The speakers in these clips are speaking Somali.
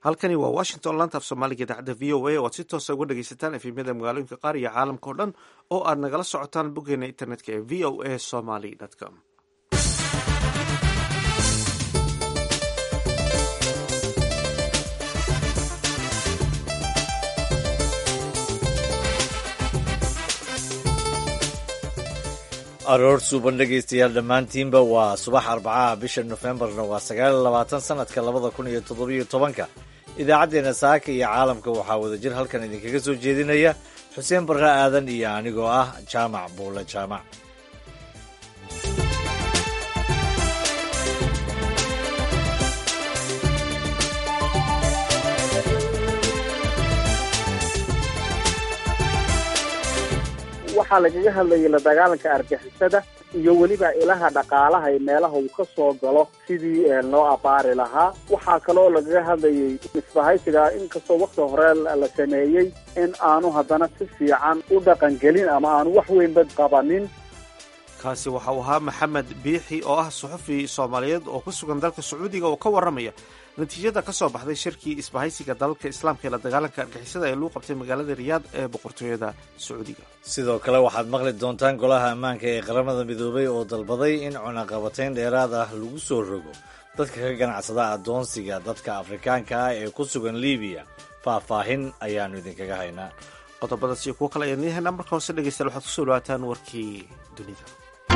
halkani waa washington laanta af soomaaliga idaacadda v o a oo aad si toosa uga dhegaysataan efemyada magaalooyinka qaar iyo caalamka oo dhan oo aad nagala socotaan boggeena internetka ee v o a somaly com aroor suuban dhegaystayaal dhammaantiinba waa subax arbacaha bisha nofembarna waa sagaal iyo labaatan sanadka labada kun iyo toddobiyo tobanka idaacaddeenna saaka iyo caalamka waxaa wadajir halkan idinkaga soo jeedinaya xuseen barre aadan iyo anigoo ah jaamac buule jaamac waxaa lagaga hadlayay la dagaalanka argixisada iyo weliba ilaha dhaqaalaha ee meelaha uu ka soo galo sidii loo abaari lahaa waxaa kaloo lagaga hadlayay isbahaysiga inkastoo wakti hore la sameeyey in aanu haddana si fiican u dhaqangelin ama aanu wax weynba qabanin kaasi waxa uu ahaa maxamed biixi oo ah suxufi soomaaliyeed oo ku sugan dalka sacuudiga oo ka warramaya natiijada ka soo baxday shirkii isbahaysiga dalalka islaamka ee la dagaalanka argixisada ee lagu qabtay magaalada riyaad ee boqortooyada sacuudiga sidoo kale waxaad maqli doontaan golaha ammaanka ee qaramada midoobay oo dalbaday in cunaqabatayn dheeraad ah lagu soo rogo dadka ka ganacsada addoonsiga dadka afrikaanka ah ee ku sugan libiya faahfaahin ayaannu idinkaga haynaa qodobadaas iyo kuwo kale ayaan leeyahaynaa marka hoose dhegeystayaal waxaad kusoo dhawaataan warkii dunida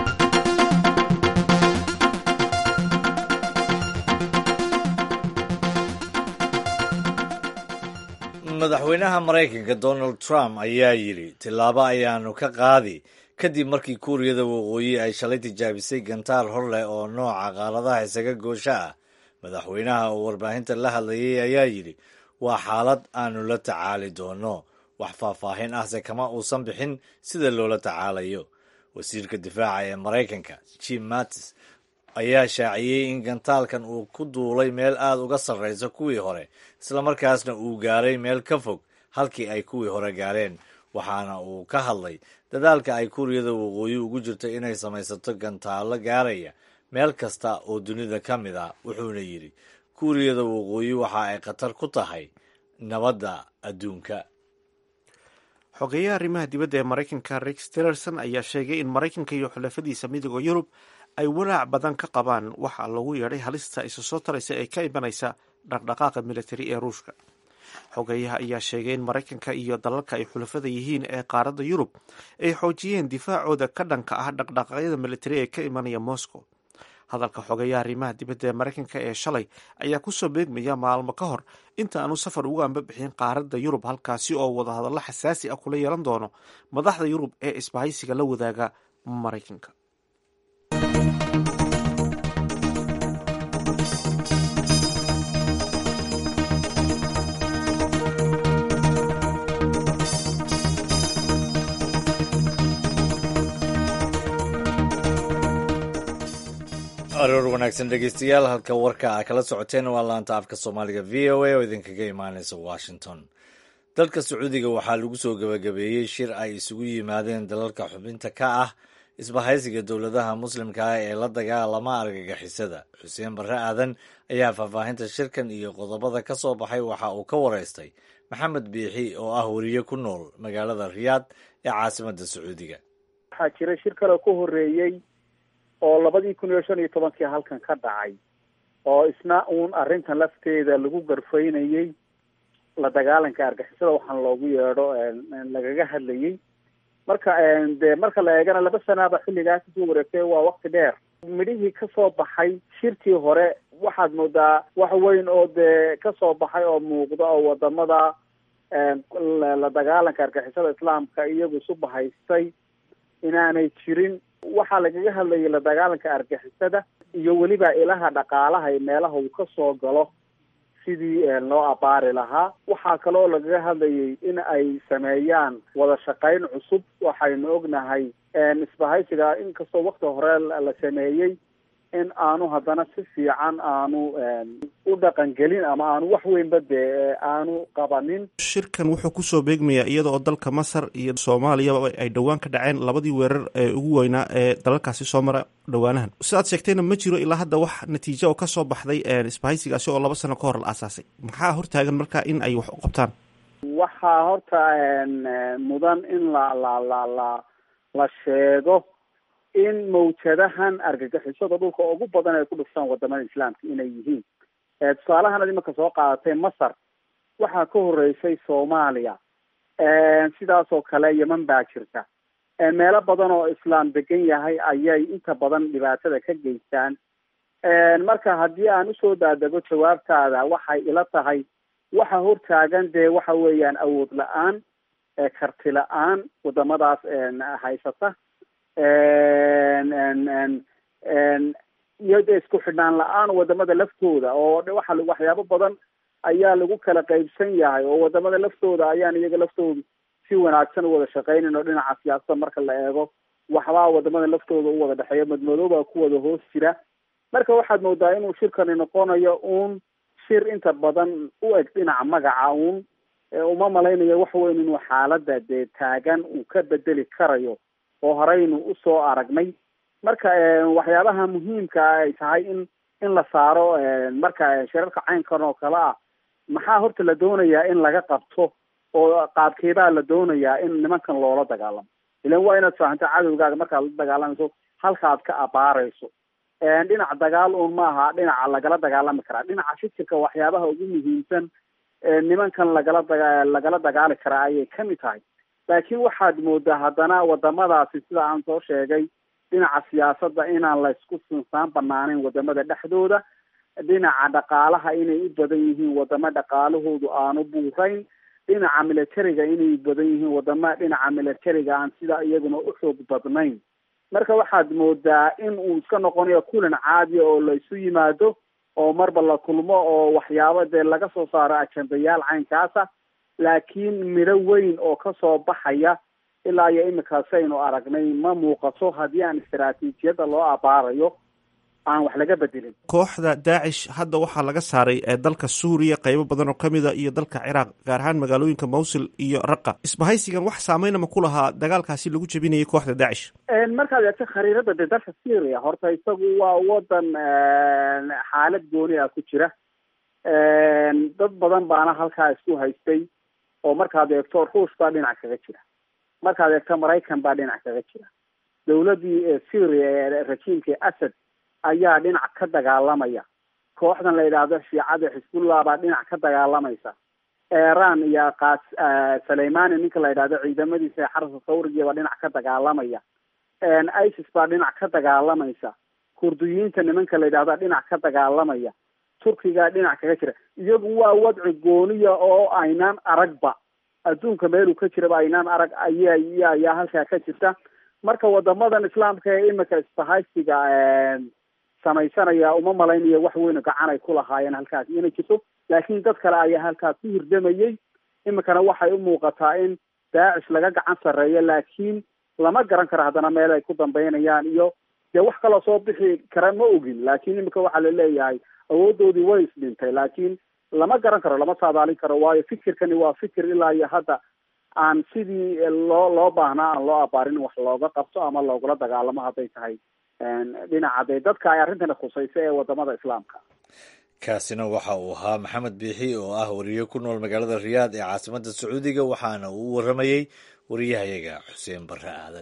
madaxweynaha maraykanka donald trump ayaa yidhi tillaabo ayaanu ka qaadi kadib markii kuuriyada waqooyi ay shalay tijaabisay gantaar hor leh oo nooca qaaradaha isaga goosho ah madaxweynaha oo warbaahinta la hadlayay ayaa yidhi waa xaalad aanu la tacaali doono wax faahfaahin ahse kama uusan bixin sida loola tacaalayo wasiirka difaaca ee maraykanka jim mattis ayaa shaaciyey in gantaalkan uu ku duulay meel aad uga sarraysa kuwii hore islamarkaasna uu gaaray meel ka fog halkii ay kuwii hore gaareen waxaana uu ka hadlay dadaalka ay kuuriyada waqooyi ugu jirto inay samaysato gantaallo gaaraya meel kasta oo dunida ka mid a wuxuuna yidhi kuuriyada waqooyi waxa ay khatar ku tahay nabadda adduunka xogeeyaha arrimaha dibadda ee maraykanka rex tillerson ayaa sheegay in maraykanka iyo xulafadiisa midooda yurub ay walaac badan ka qabaan waxa lagu yeedhay halista isu soo taraysa ee ka imanaysa dhaqdhaqaaqa militari ee ruushka xogeeyaha ayaa sheegay in maraykanka iyo dalalka ay xulafada yihiin ee qaaradda yurub ay xoojiyeen difaacooda ka dhanka ah dhaqdhaqaaqyada militari ee ka imanaya moscow hadalka xogeeyaha arrimaha dibadda ee maraykanka ee shalay ayaa kusoo beegmaya maalmo ka hor inta aanu safar ugu anba bixin qaaradda yurub halkaasi oo wadahadallo xasaasi ah kula yeelan doono madaxda yurub ee isbahaysiga la wadaaga maraykanka aroor wanaagsan dhegeystayaal halka warka a kala socoteen waa laanta afka soomaaliga v o a oo idinkaga imaaneysa washington dalka sacuudiga waxaa lagu soo gabagabeeyey shir ay isugu yimaadeen dalalka xubinta ka ah isbahaysiga dowladaha muslimka ah ee la dagaalama argagixisada xuseen barre aadan ayaa faahfaahinta shirkan iyo qodobada ka soo baxay waxa uu ka wareystay maxamed biixi oo ah weriye ku nool magaalada riyaad ee caasimadda sacuudiga waxaa jira shir kale ku horeeyey oo labadii kun iyo shan iyo tobankii halkan ka dhacay oo isna uun arrintan lafteeda lagu garfaynayey la dagaalanka argixisada waxaan loogu yeedho lagaga hadlayey marka de marka la eegana laba sanaaba xilligaa kasoo wareegtay waa wakti dheer midhihii kasoo baxay shirkii hore waxaad moodaa wax weyn oo dee kasoo baxay oo muuqda oo wadamada la dagaalanka argixisada islaamka iyagu isu bahaystay inaanay jirin waxaa lagaga hadlayay la dagaalanka argixisada iyo weliba ilaha dhaqaalaha ee meelaha uu ka soo galo sidii loo abaari lahaa waxaa kaloo lagaga hadlayay in ay sameeyaan wada shaqayn cusub waxaynu ognahay isbahaysiga inkastoo wakti hore la sameeyey in aanu haddana si fiican aanu u dhaqangelin ama aanu wax weynba dee aanu qabanin shirkan wuxuu kusoo beegmayaa iyada oo dalka masar iyo soomaaliyaba ay dhowaan ka dhaceen labadii weerar ee ugu weynaa ee dalalkaasi soo mara dhowaanahan sidaad sheegtayna ma jiro ilaa hadda wax natiijo oo kasoo baxday isbahaysigaasi oo laba sano ka hor la aasaasay maxaa hortaagan marka in ay wax u qabtaan waxaa horta mudan in la la la la la sheego in mawjadahan argagixisada dhulka ugu badan ay ku dhuftaan wadamada islaamka inay yihiin tusaalahan ad imanka soo qaadatay masar waxaa ka horeysay soomaaliya sidaas oo kale yeman baa jirta meelo badan oo islaam degan yahay ayay inta badan dhibaatada ka geystaan marka haddii aan usoo daadego jawaabtaada waxay ila tahay waxa hortaagan dee waxa weeyaan awood la-aan karti la-aan wadamadaas haysata iyo dee isku xidhnaan la-aan wadamada laftooda oo waxa waxyaabo badan ayaa lagu kala qaybsan yahay oo wadamada laftooda ayaan iyaga laftooda si wanaagsan u wada shaqaynayn oo dhinaca siyaasada marka la eego waxbaa wadamada laftooda u wada dhexeeya madmadooba ku wada hoos jira marka waxaad moodaa inuu shirkani noqonayo uun shir inta badan u eg dhinaca magaca uun uma malaynayo wax weyn inuu xaalada dee taagan uu ka bedeli karayo oo horeynu usoo aragnay marka waxyaabaha muhiimka ay tahay in in la saaro marka shirarka caynkan oo kale ah maxaa horta la doonayaa in laga qabto oo qaabkeedaa la doonayaa in nimankan loola dagaalamo ilan waa inaad fahamto cadowgaaga markaad la dagaalamayso halkaaad ka abaarayso dhinac dagaal un maaha dhinaca lagala dagaalami karaa dhinaca fikirka waxyaabaha ugu muhiimsan nimankan lagala daga lagala dagaali karaa ayay kamid tahay laakiin waxaad moodaa haddana wadamadaasi sida aan soo sheegay dhinaca siyaasadda inaan la isku sinsaan banaaneyn wadamada dhexdooda dhinaca dhaqaalaha inay u badan yihiin wadamo dhaqaalahoodu aanu buurayn dhinaca militariga inay badan yihiin wadama dhinaca militariga aan sida iyaguna u xoog badnayn marka waxaad moodaa in uu iska noqonayo kulan caadiya oo la isu yimaado oo marba la kulmo oo waxyaabo dee laga soo saaro ajendayaal caynkaasa laakiin midho weyn oo kasoo baxaya ilaa iyo iminkaasi aynu aragnay ma muuqato haddii aan istaraatiijiyadda loo abaarayo aan wax laga bedelin kooxda daacish hadda waxaa laga saaray dalka suuriya qeybo badan oo kamida iyo dalka ciraaq gaar ahaan magaalooyinka mawsil iyo raqa isbahaysigan wax saameynama ku lahaa dagaalkaasi lagu jebinayay kooxda daacish markaad eegto khariirada dee dalka syria horta isagu waa wadan xaalad gooni ah ku jira dad badan baana halkaa isku haystay oo markaad eegto ruush baa dhinac kaga jira markaad eegto maraykan baa dhinac kaga jira dawladii syria ee rajiimka asad ayaa dhinac ka dagaalamaya kooxdan la yidhaahdo shiicada xisbullah baa dhinac ka dagaalamaysa iran iyo kas saleimani ninka la yidhahdo ciidamadiisa ee xarasa sawrigiya baa dhinac ka dagaalamaya isis baa dhinac ka dagaalamaysa kurdiyiinta nimanka la yidhahdo dhinac ka dagaalamaya turkiga dhinac kaga jira iyagu waa wadci gooniya oo aynaan aragba adduunka meeluu ka jiraba aynaan arag aya ayaa halkaa ka jirta marka wadamadan islaamka ee imika isbahaysiga samaysanaya uma malaynayo wax weyn gacan ay ku lahaayeen halkaas inay jirto laakiin dad kale ayaa halkaas ku hirdamayay imikana waxay u muuqataa in daacish laga gacan sarreeyo laakiin lama garan karo haddana meel ay ku dambeynayaan iyo dee wax kaloo soo bixi kara ma ogin laakiin imika waxaa la leeyahay awoodoodii way isdhintay laakiin lama garan karo lama saadaalin karo waayo fikirkani waa fikir ilaa iyo hadda aan sidii loo loo baahnaa aan loo abaarin wax looga qabto ama loogula dagaalamo hadday tahay dhinaca dee dadka ay arrintani khusaysa ee wadamada islaamka kaasina waxa uu ahaa maxamed biixi oo ah wariye ku nool magaalada riyaad ee caasimadda sacuudiga waxaana uu u waramayey wariyahayaga xuseen barre aadan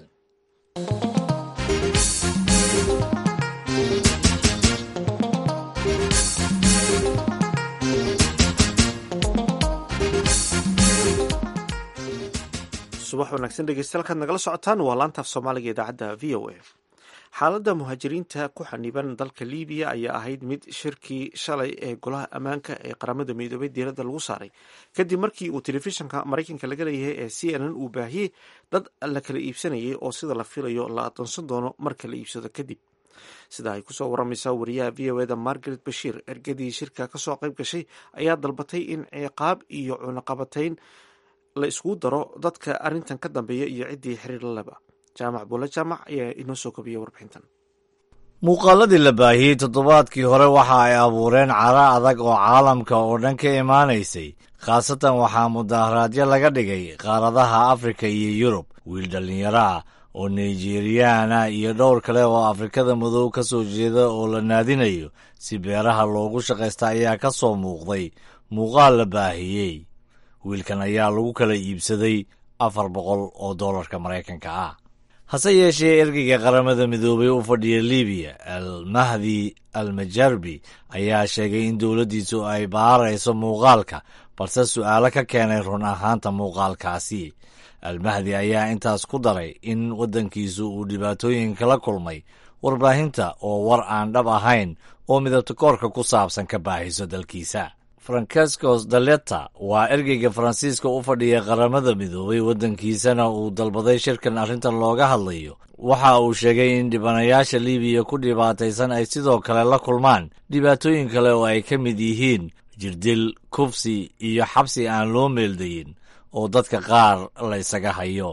subax wanaagsan dhegeystayaal kaad nagala socotaan waa laantaaf soomaaliga idaacadda v o a xaaladda muhaajiriinta ku xaniban dalka libiya ayaa ahayd mid shirkii shalay ee golaha ammaanka ee qaramada midoobay diiradda lagu saaray kadib markii uu telefishinka maraykanka laga leeyahay ee c n n uu baahiyey dad la kala iibsanayay oo sida la filayo la adoonsan doono marka la iibsado kadib sida ay kusoo waramaysaa wariyaha v o eda margaret bashiir ergadii shirka kasoo qayb gashay ayaa dalbatay in ciqaab iyo cunaqabatayn la iskugu daro dadka arrintan ka dambeeya iyo ciddii xiriir la leba jaamac buule jaamac ayaa inoo soo kobiya warbixintan muuqaaladii la baahiyey toddobaadkii hore waxa ay abuureen cara adag oo caalamka oo dhan ka imaanaysay khaasatan waxaa mudaharaadyo laga dhigay qaaradaha afrika iyo yurub wiil dhallinyaro ah oo nigeriyaana iyo dhowr kale oo afrikada madow ka soo jeeda oo la naadinayo si beeraha loogu shaqaysta ayaa ka soo muuqday muuqaal la baahiyey wiilkan ayaa lagu kala iibsaday afar boqol oo dollarka maraykanka ah hase yeeshee ergeyga qaramada midoobay u fadhiya libiya al mahdi al majarbi ayaa sheegay in dowladdiisu ay baarayso muuqaalka balse su'aalo ka keenay run ahaanta muuqaalkaasi almahdi ayaa intaas ku daray in waddankiisu uu dhibaatooyin kala kulmay warbaahinta oo war aan dhab ahayn oo midabtakoorka ku saabsan ka baahiso dalkiisa francescos daleta waa ergeyga faransiiska u fadhiya qaramada midoobay waddankiisana uu dalbaday shirkan arrintan looga hadlayo waxa uu sheegay in dhibanayaasha libiya ku dhibaataysan ay sidoo kale la kulmaan dhibaatooyin kale oo ay ka mid yihiin jirdil kufsi iyo xabsi aan loo meeldayin oo dadka qaar la ysaga hayo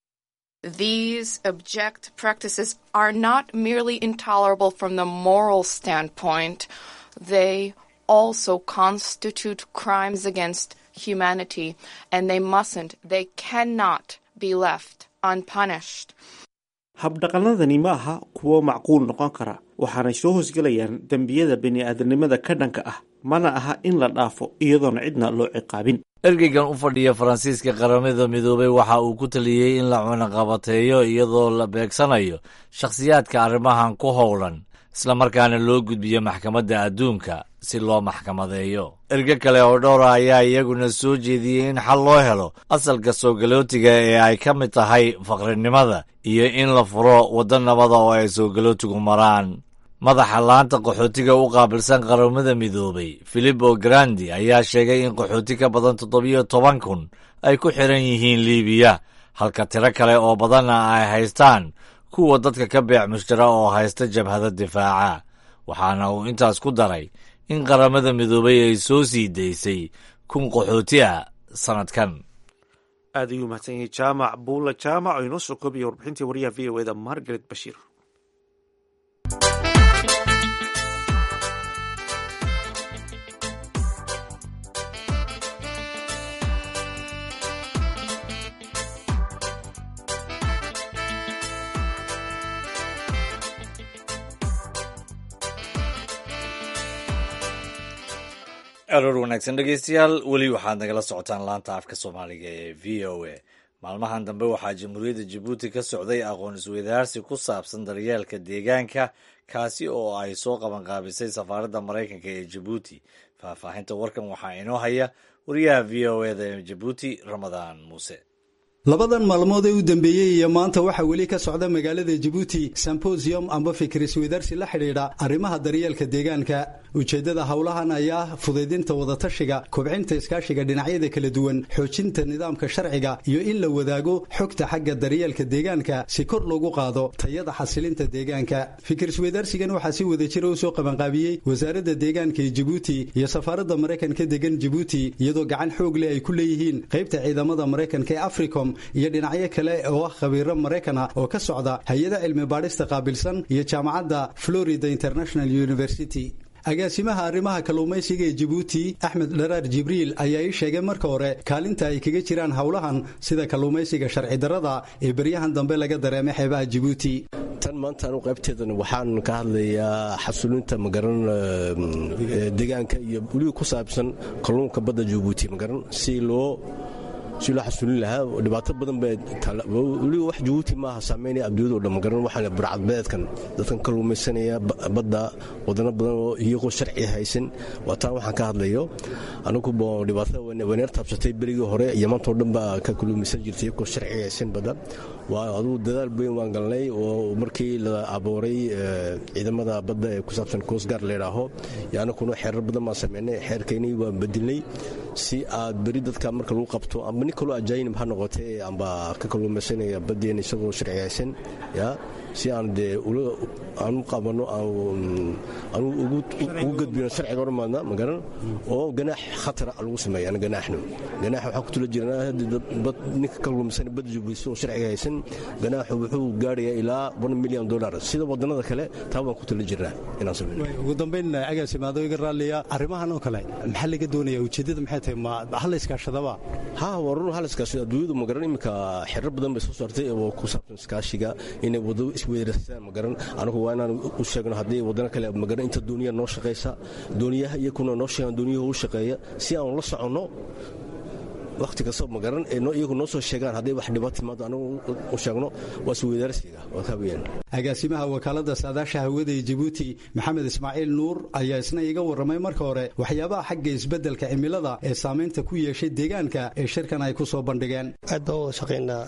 These abject practices are not merely intolerable from the moral standpoint, they also constitute crimes against humanity, and they mustn't, they cannot be left unpunished. habdhaqannadani ma aha kuwo macquul noqon kara waxaanay soo hoosgelayaan dembiyada bini'aadanimada ka dhanka ah mana aha in la dhaafo iyadoona cidna loo ciqaabin ergeygan u fadhiya faransiiska qaramada midoobay waxa uu ku taliyey in la cunaqabateeyo iyadoo la beegsanayo shakhsiyaadka arrimahan ku howlan islamarkaana loo gudbiyo maxkamadda adduunka si loo maxkamadeeyo erge kale oo dhowra ayaa iyaguna soo jeediyey in xal loo helo asalka soo galootiga ee ay ka mid tahay faqrinimada iyo in la furo waddo nabada oo ay soo galootigu maraan madaxa laanta qaxootiga u qaabilsan qaramada midoobay filipo grandi ayaa sheegay in qaxooti ka badan toddobiyo toban kun ay ku xiran yihiin liibiya halka tiro kale oo badanna ay haystaan kuwa dadka ka beec mushtara oo haysta jabhada difaaca waxaana uu intaas ku daray in qaramada midoobay ay soo sii daysay kun qaxooti ah sannadkan aad ayuu mahadsan yahay jaamac buula jaamac oo inoo soo koobaya warbixintii wariyaha v o eda margaret bashiir aroor wanaagsan dhegeystayaal weli waxaad nagala socotaan laanta afka soomaaliga ee v o a maalmahan dambe waxaa jamhuuriyadda jabuuti ka socday aqoon isweydaarsi ku saabsan daryeelka deegaanka kaasi oo ay soo qabanqaabisay safaaradda maraykanka ee jabuuti faahfaahinta warkan waxaa inoo haya wariyaha v o eda ee jabuuti ramadaan muuse labadan maalmood ee u dambeeyey iyo maanta waxaa weli ka socda magaalada jabuuti symposium amba fikir isweydaarsi la xidhiidha arrimaha daryeelka deegaanka ujeeddada howlahan ayaa fudaydinta wadatashiga kobcinta iskaashiga dhinacyada kala duwan xoojinta nidaamka sharciga iyo in la wadaago xogta xagga daryeelka deegaanka si kor loogu qaado tayada xasilinta deegaanka fikir isweydaarsigan waxaa si wada jira u soo qabanqaabiyey wasaaradda deegaanka ee jabuuti iyo safaaradda maraykanka degan jabuuti iyadoo gacan xoog leh ay ku leeyihiin qaybta ciidamada maraykanka ee africom iyo dhinacyo kale oo ah khabiiro maraykana oo ka socda hay-ada cilmi baadhista qaabilsan iyo jaamacadda florida international university agaasimaha arrimaha kalluumaysiga ee jabuuti axmed dharaar jibriil ayaa ii sheegay marka hore kaalinta ay kaga jiraan howlahan sida kalluumaysiga sharci darrada ee beryahan dambe laga dareemay xeebaha jabuuti tan maanta anu qaybteedan waxaan ka hadlayaa xasulinta magaran deegaanka iyo weliba ku saabsan kalluunka badda jabuuti magaran si loo si loo xasulin lahaa dhibaato badan weliba wax jabuuti maaha saameynaya abduunyada o dhan magaran waxaa burcadbeedkan dadkan kalluumaysanaya badda wadano badan oo iyagoo sharci haysan waa taan waxaan ka hadlayo anigu dhibaatada waneer taabsatay berigii hore iyo maantao dhan baa ka kalluumaysan jirtay iyagoo sharci haysan badda waa adugu dadaal bayn waan galnay oo markii la abuuray ciidamada badda ee ku saabsan coastguard layidhaaho iyo anakuna xeerar badan baan sameynay xeerkaynay waan bedilnay si aad beri dadka marka lagu qabto amba nin kaloo ajaayinib ha noqotee amba ka kalluumaysanaya baddeen isagoo sharciyaysan ya si aan dee aan u qabanno aan ugu gudbino sharciga hormaadna magaran oo ganaax khatara lagu sameeya ana ganaaxno ganaax waxaa ku tula jirnaa bad ninka ka lumsan badda jubuuti oo sharciga haysan ganaaxu wuxuu gaarayaa ilaa one million dollar sida wadannada kale taa baan ku tula jirnaa inaan sameyno ugu dambayn agaasimaado iga raalliya arrimahan oo kale maxaa laga doonaya ujeeddada maxay tahay ma hal iskaashadaba ha waa run hal iskaashada adduunyadu magaran iminka xerar badan bay soo saartay oo ku saabsan iskaashiga inay wado isweerastaan magaran anigu waa inaan u sheegno haddii wadano kale magaran inta dooniya noo shaqaysa dooniyaha iyakuna noo sheegaan dooniyuhu u shaqeeya si aan la soconno wakhti kasta magaran ee iyagu noo soo sheegaan hadday wax dhibaato timaado anigu u sheegno waa isweydaarsiga waa kaa weyaan agaasimaha wakaalada saadaasha hawada ee jabuuti maxamed ismaaciil nuur ayaa isna iga warramay marka hore waxyaabaha xagga isbeddelka cimilada ee saamaynta ku yeeshay deegaanka ee shirkan ay ku soo bandhigeen aad baan wada shaqaynaa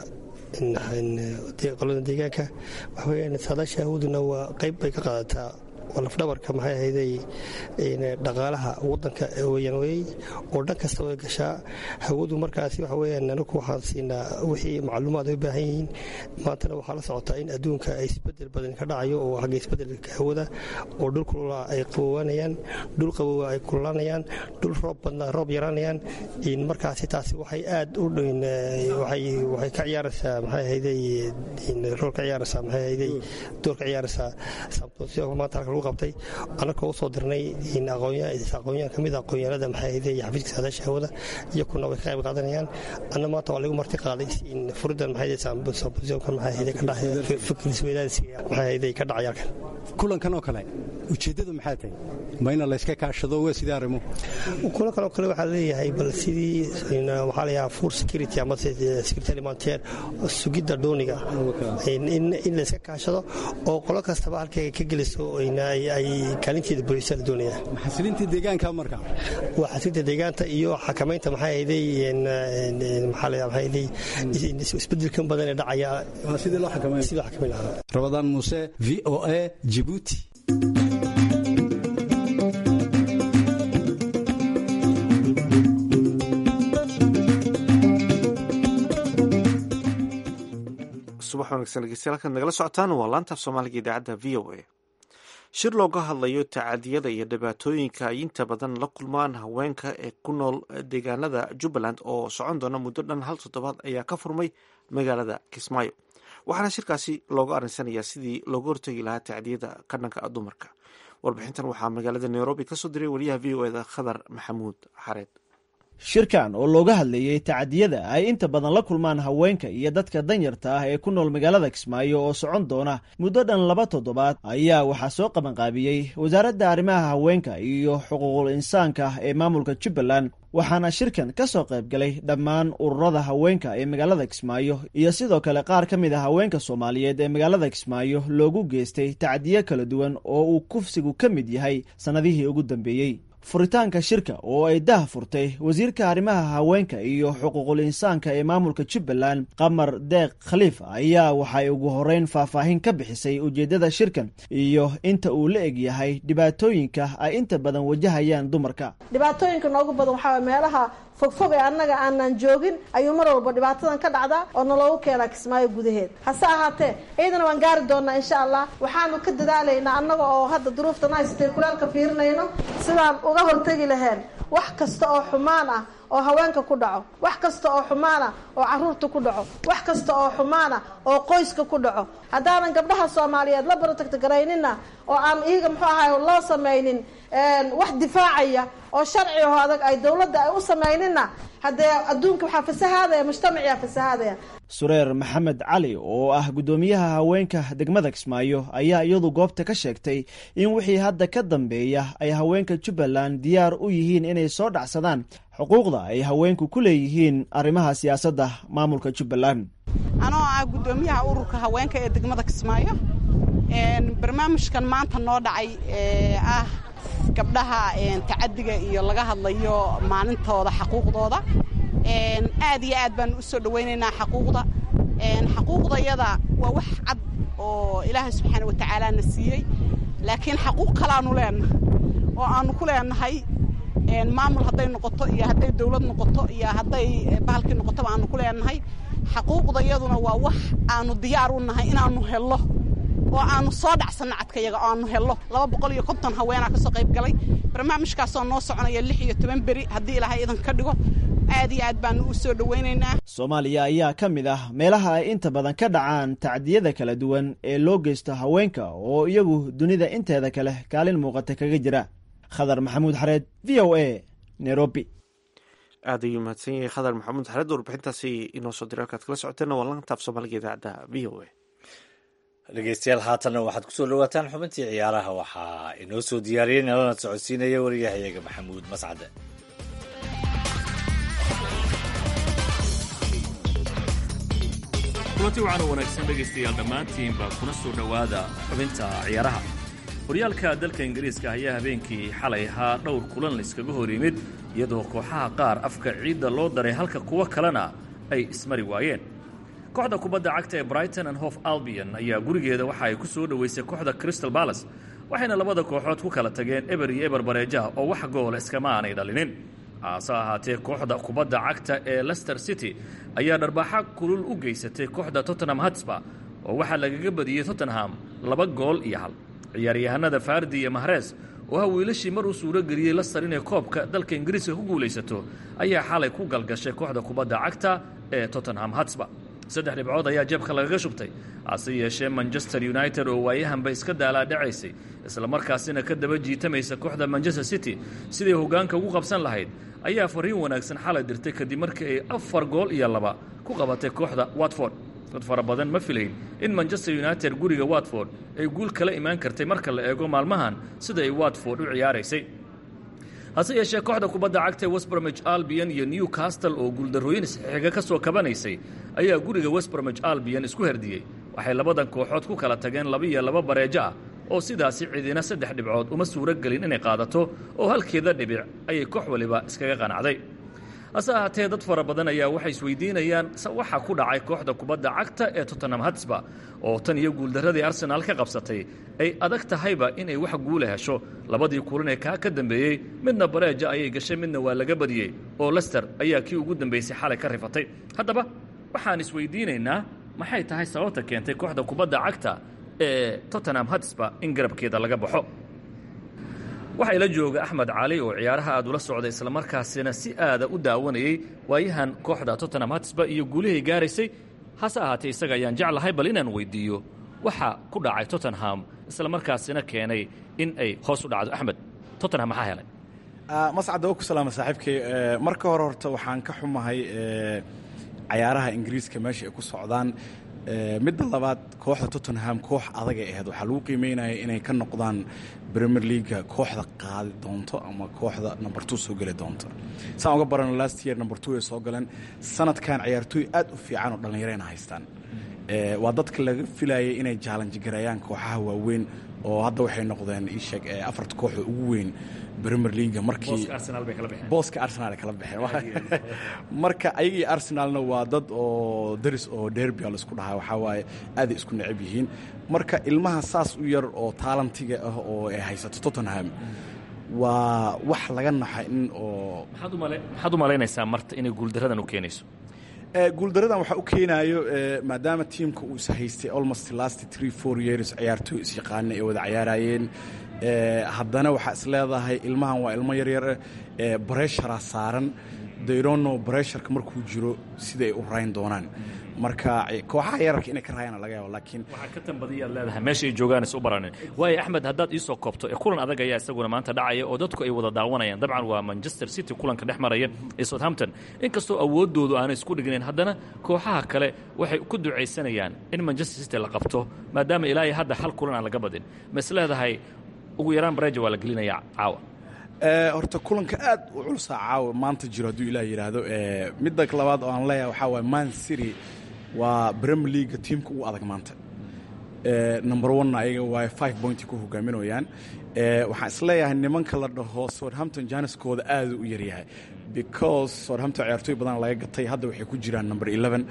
qolada deegaanka waxaweyaan saadaasha hawaduna waa qayb bay ka qaadataa waa lafdhabarka maxay ahayday dhaqaalaha wadanka weyaan wey oo dhan kasta way gashaa hawadu markaasi waxa weyaan anagu waxaan siinaa wixii macluumaad ay u baahan yihiin maantana waxaa la socotaa in adduunka ay isbedel badan ka dhacayo oo xagga isbedelka hawada oo dhul kulula ay qabowaanayaan dhul qabowa ay kululaanayaan dhul roob badna roob yaraanayaan markaasi taasi waxay aad u waxay ka ciyaaraysaa maxay ahayday rool ka ciyaaraysaa maxay ahayday door ka ciyaaraysaa maanta halka lagu qabtay annagoo u soo dirnay aqoonyahan ka mid a aqoonyahanada maxay ahayday xafiiska saadaasha hawada iyakuna way ka qayb qaadanayaan anna maanta waa lagu marti qaaday furidan maxay sambusionkan maxay ahayday ka dhacay fikrisweydaarsiga maxay ahayday ka dhacay halkan kulankan oo kale ujeeddadu maxay tahay ma ina layska kaashado waa sidii arrimo kulankan oo kale waxaa leeyahay bal sidii waxaa layahaa food security ama security alimentaire sugidda dooniga in layska kaashado oo qolo kastaba halkay ka geliso ay kaalinteeda buuxisa la doonaya xasilinta deegaanka marka waa xasilinta deegaanta iyo xakamaynta maxay ahayday maxaa la maxay ahayday isbedelkan badan ee dhacaya sidii loo xakamayn sidii loo xakamayn lahaa rabadaan muuse v o a jibuuti subax wanaagsan dhegeystayaal halkaad nagala socotaan waa laantaaf soomaaliga idaacadda v o a shir looga hadlayo tacadiyada iyo dhibaatooyinka ay inta badan la kulmaan haweenka ee ku nool deegaanada jubbaland oo socon doona muddo dhan hal toddobaad ayaa ka furmay magaalada kismaayo waxaana shirkaasi looga arinsanayaa sidii looga hortegi lahaa tacdiyada ka dhanka dumarka warbixintan waxaa magaalada nairobi kasoo diray wariyaha v o eda khadar maxamuud xareed shirkan oo looga hadlayay tacadiyada ay inta badan la kulmaan haweenka iyo dadka danyarta ah ee ku nool magaalada kismaayo oo socon doona muddo dhan laba toddobaad ayaa waxaa soo qabanqaabiyey wasaaradda arrimaha haweenka iyo xuquuqul insaanka ee maamulka jubbaland waxaana shirkan ka soo qayb galay dhammaan ururada haweenka ee magaalada kismaayo iyo sidoo kale qaar ka mid a haweenka soomaaliyeed ee magaalada kismaayo loogu geystay tacdiyo kala duwan oo uu kufsigu ka mid yahay sannadihii ugu dambeeyey furitaanka shirka oo ay dah furtay wasiirka arrimaha haweenka iyo xuquuqul insaanka ee maamulka jubbaland qamar deeq khaliif ayaa waxay ugu horeyn faahfaahin ka bixisay ujeeddada shirkan iyo inta uu la eg yahay dhibaatooyinka ay inta badan wajahayaan dumarka dhibaatooyinka noogu badan waxaa meelaha fogfog ee annaga aanan joogin ayuu mar walba dhibaatadan ka dhacdaa oo naloogu keenaa kismaayo gudaheed hase ahaatee ciidana waan gaari doonaa insha allah waxaanu ka dadaalaynaa annaga oo hadda duruuftan haysatay kulaalka fiirinayno sidaan uga hortegi laheen wax kasta oo xumaan ah oo haweenka ku dhaco wax kasta oo xumaana oo caruurta ku dhaco wax kasta oo xumaana oo qoyska ku dhaco haddaanan gabdhaha soomaaliyeed la barotagtagaraynina oo aan iyaga muxuu ahay loo samaynin wax difaacaya oo sharci aho adag ay dowladda ay u samaynina haddee adduunka waxaa fasahaadaya mujtamaciyaa fasahaadaya sureer maxamed cali oo ah guddoomiyaha haweenka degmada kismaayo ayaa iyadu goobta ka sheegtay in wixii hadda ka dambeeya ay haweenka jubbaland diyaar u yihiin inay soo dhacsadaan xuquuqda ay haweenku ku leeyihiin arrimaha siyaasadda maamulka jubbaland anoo ah guddoomiyaha ururka haweenka ee degmada kismaayo barnaamijkan maanta noo dhacay ee ah gabdhaha tacadiga iyo laga hadlayo maalintooda xaquuqdooda aad iyo aad baan u soo dhawaynaynaa xaquuqda xaquuqdayada waa wax cad oo ilaahay subxaana wa tacaala na siiyey laakiin xaquuq kalaanu leenahay oo aanu ku leenahay maamul hadday noqoto iyo hadday dawlad noqoto iyo hadday bahalkii noqotoba aanu ku leenahay xaquuqdayaduna waa wax aanu diyaar u nahay inaanu hello oo aanu soo dhacsanno cadkayaga oo aanu helno laba boqol iyo konton haweenaa kasoo qayb galay barnaamijkaasoo noo soconaya lix iyo toban beri haddii ilaahay idan ka dhigo aad iyo aad baanu u soo dhowaynaynaa soomaaliya ayaa ka mid ah meelaha ay inta badan ka dhacaan tacdiyada kala duwan ee loo geysto haweenka oo iyagu dunida inteeda kale kaalin muuqata kaga jira khadar maxamuud xareed v o a nairobi aad ayuu mahadsan yahay khadar maxamuud xareed warbixintaasi inoo soo diray halkaad kala socoteena waa lantaaf soomaaliga idaacadda v o a dhegeystayaal haatanna waxaad kusoo dhawaataan xubintii ciyaaraha waxaa inoo soo diyaariyey nalana socodsiinaya wariyahayaga maxamuud mascade kulanti wacan oo wanaagsan dhegaystayaal dhammaantiinba kuna soo dhowaada xubinta ciyaaraha horyaalka dalka ingiriiska ayaa habeenkii xalay ahaa dhowr kulan layskaga hor yimid iyadoo kooxaha qaar afka ciidda loo daray halka kuwo kalena ay ismari waayeen kooxda kubadda cagta ee brighton and hof albion ayaa gurigeeda waxa ay ku soo dhoweysay kooxda crystal balas waxayna labada kooxood ku kala tageen eber iyo eber bareejaha oo wax goola iskama aanay dhalinin hase ahaatee kooxda kubadda cagta ee lester city ayaa dharbaaxa kulul u geysatay kooxda tottenham hatsba oo waxaa lagaga badiyey tottenham laba gool iyo hal ciyaaryahanada fardi iyo mahrees oo ha wiilashii mar uu suuro geliyey lastar inay koobka dalka ingiriiska ku guulaysato ayaa xalay ku galgashay kooxda kubadda cagta ee tottenham hatsba saddex dhibcood ayaa jeebka lagaga shubtay hase yeeshee manchester united oo waayahanba iska daalaa dhacaysay islamarkaasina ka daba jiitamaysa kooxda manchester city siday hoggaanka ugu qabsan lahayd ayaa fariin wanaagsan xalay dirtay kadib markii ay afar gool iyo laba ku qabatay kooxda watford dad fara badan ma filayn in manchester united guriga watford ay guul kala imaan kartay marka la eego maalmahan sida ay watford u ciyaaraysay hase yeeshee kooxda kubadda cagta ee westbromich albion iyo newcastle oo guuldarrooyin isxiga ka soo kabanaysay ayaa guriga westbromich albion isku herdiyey waxay labadan kooxood ku kala tageen laba iyo laba bareejo ah oo sidaasi cidina saddex dhibcood uma suuro gelin inay qaadato oo halkeeda dhibic ayay koox waliba iskaga qanacday hase ahaatee dad fara badan ayaa waxay isweydiinayaan waxa ku dhacay kooxda kubadda cagta ee tottenham hatsba oo tan iyo guuldarradii arsenaal ka qabsatay ay adag tahayba inay wax guula hesho labadii kulan ee kaa ka dambeeyey midna bareeja ayay gashay midna waa laga badiyey oo lester ayaa kii ugu dambaysay xalay ka rifatay haddaba waxaan isweydiinaynaa maxay tahay sababta keentay kooxda kubadda cagta ee tottenham hatsba in garabkeeda laga baxo waxaa ila jooga axmed cali oo ciyaaraha aad ula socday islamarkaasina si aada u daawanayey waayahan kooxda tottenham hatsba iyo guulahay gaaraysay hase ahaatee isaga ayaan jeclahay bal inaan weydiiyo waxa ku dhacay tottenham islamarkaasina keenay in ay hoos u dhacdo axmed tottenham maxaa helay mascadda oo ku salaama saaxiibkay marka hore horta waxaan ka xumahay cayaaraha ingiriiska meesha ay ku socdaan midda labaad kooxda tottenham koox adagay ahayd waxaa lagu qiimeynaya inay ka noqdaan premier leaga kooxda qaadi doonto ama kooxda number two soo geli doonto saan uga barano last year number two ay soo galeen sanadkan ciyaartooy aad u fiican oo dhallinyarayna haystaan waa dadka laga filayay inay jaalanji gareeyaan kooxaha waaweyn oo hadda waxay noqdeen iisheeg afarta kooxda ugu weyn premier leaga markii booska arsenal ay kala baxeen marka ayagii arsenalna waa dad oo daris oo derby laisku dhahaa waxaa waaye aaday isku necab yihiin marka ilmaha saas u yar oo taalantiga ah oo ay haysato tottenham waa wax laga naxa in oo maxaad u malaynaysaa marta inay guuldaradan u keenayso guuldaradan waxaa u keenaayo maadaama tiimka uu is haystay almost last three four years ciyaartooy isyaqaana ay wada cayaarayeen haddana waxaa is leedahay ilmahan waa ilmo yaryar breshara saaran dayrono bresharka markuu jiro siday u rayn doonaan marka kooxaha yararka inay ka raayaan laga yaabo laakiin waxaa ka tanbadiyaad leedahay meesha ay joogaan is u baranin waayo axmed haddaad iisoo koobto ee kulan adag ayaa isaguna maanta dhacaya oo dadku ay wada daawanayaan dabcan waa manchester city kulanka dhex maraya ee southampton inkastoo awooddoodu aanay isku dhignayn haddana kooxaha kale waxay ku ducaysanayaan in manchester city la qabto maadaama ilaa iyo hadda hal kulan aan laga badin ma is leedahay ugu yaraan bareja waa la gelinayaa caawa horta kulanka aad u culusaa caawa maanta jiro hadduu ilaah yidhaahdo midda labaad oo aan leeyahay waxaa waay man city waa premier leaga tiimka ugu adag maanta number one ayaga waay five pointy ku hogaaminayaan waxaan isleeyahay nimanka la dhaho southampton janiskooda aada u yaryahay because southampton ciyaartooy badan laga gatay hadda waxay ku jiraan number eleven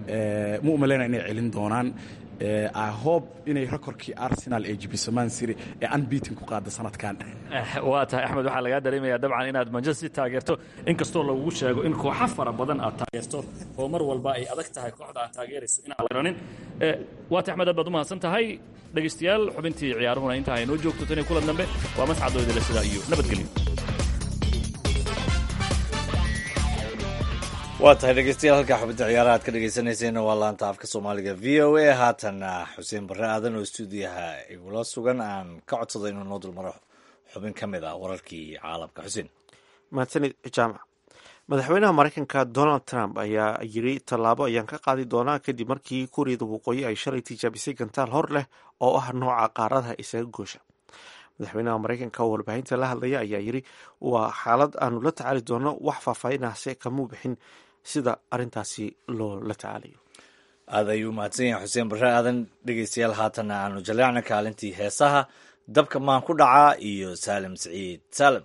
ma umaleyna inay celin doonaan i hope inay rekorkii arsenal ee jibiso man city ee unbeaten ku qaada sanadkan waa tahay axmed waxaa lagaa dareemayaa dabcan inaad manchester city taageerto inkastoo lagugu sheego in kooxo fara badan aad taageerto oo mar walba ay adag tahay kooxda aad taageerayso inaan la ranin waa tahay axmed aad baad u mahadsan tahay dhegaystayaal xubintii ciyaaruhuna intaa ay noo joogto tan iyo kulan dambe waa mascadoo idinle sidaa iyo nabadgelyo waa tahay dhegeystayaal halkaa xubinta ciyaaraha aad ka dhegeysanayseena waa laanta afka soomaaliga v o a haatana xuseen barre aadan oo stuudiyaha igula sugan aan ka codsaday inuu noo dulmaro xubin ka mid ah wararkii caalamka xuseen mahadsanid jaamac madaxweynaha maraykanka donald trump ayaa yiri tallaabo ayaan ka qaadi doonaa kadib markii kuuriyada waqooyi ay shalay tijaabisay gantaal hor leh oo ah nooca qaaradaha isaga goosha madaxweynaha maraykanka oo warbaahinta la hadlaya ayaa yiri waa xaalad aanu la tacaali doono wax faahfaahinahse kamuu bixin sida arintaasi loo la tacaalayo aad ayuu mahadsan yahay xuseen barre aadan dhegeystayaal haatana aanu jaleecna kaalintii heesaha dabka maan ku dhacaa iyo saalim siciid saalim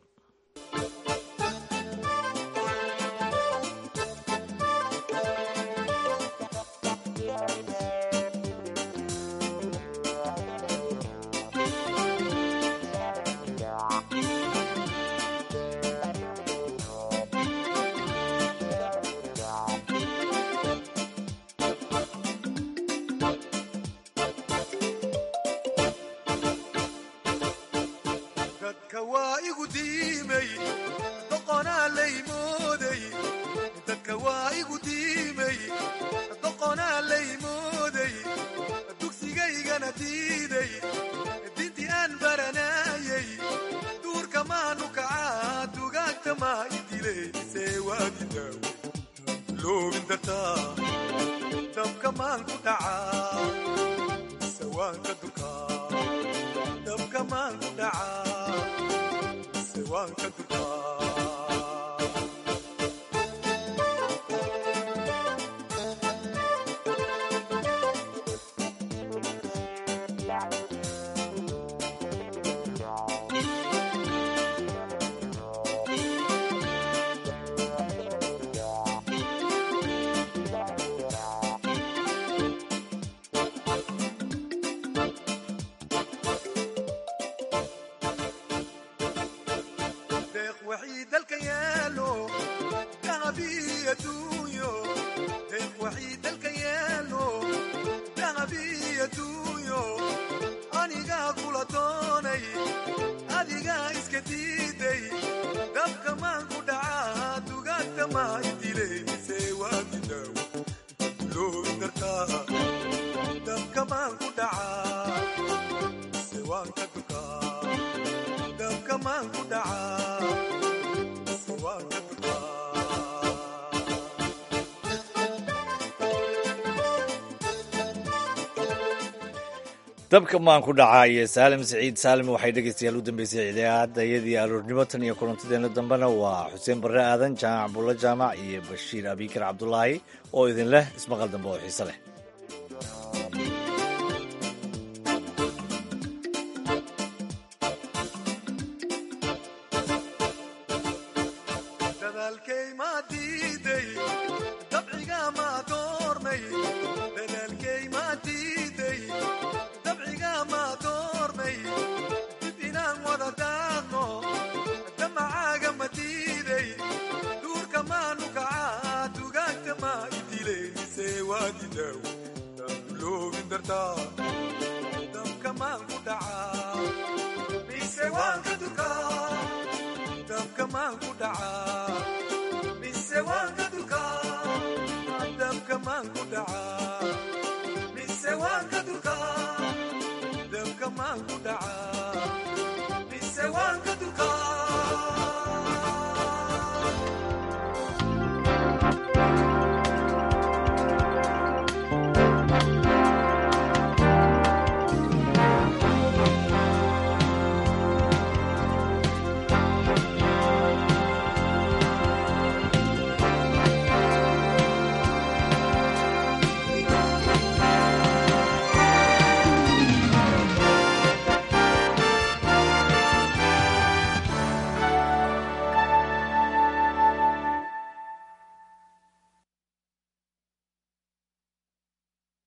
dabka maan ku dhacaa iyo saalim siciid saalim waxay dhegeystayaal u dambeysay idaacadayadii aroornimo tan iyo kulantadeena dambena waa xuseen barre aadan jaamac buulla jaamac iyo bashiir abikar cabdulaahi oo idin leh ismaqal dambe oo xiise leh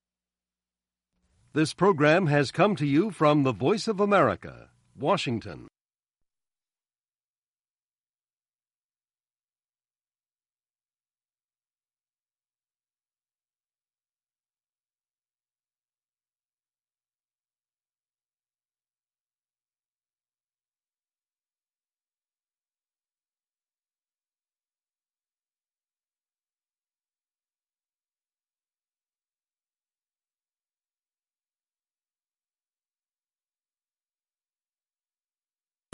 This program has come to you from the Voice of America, Washington.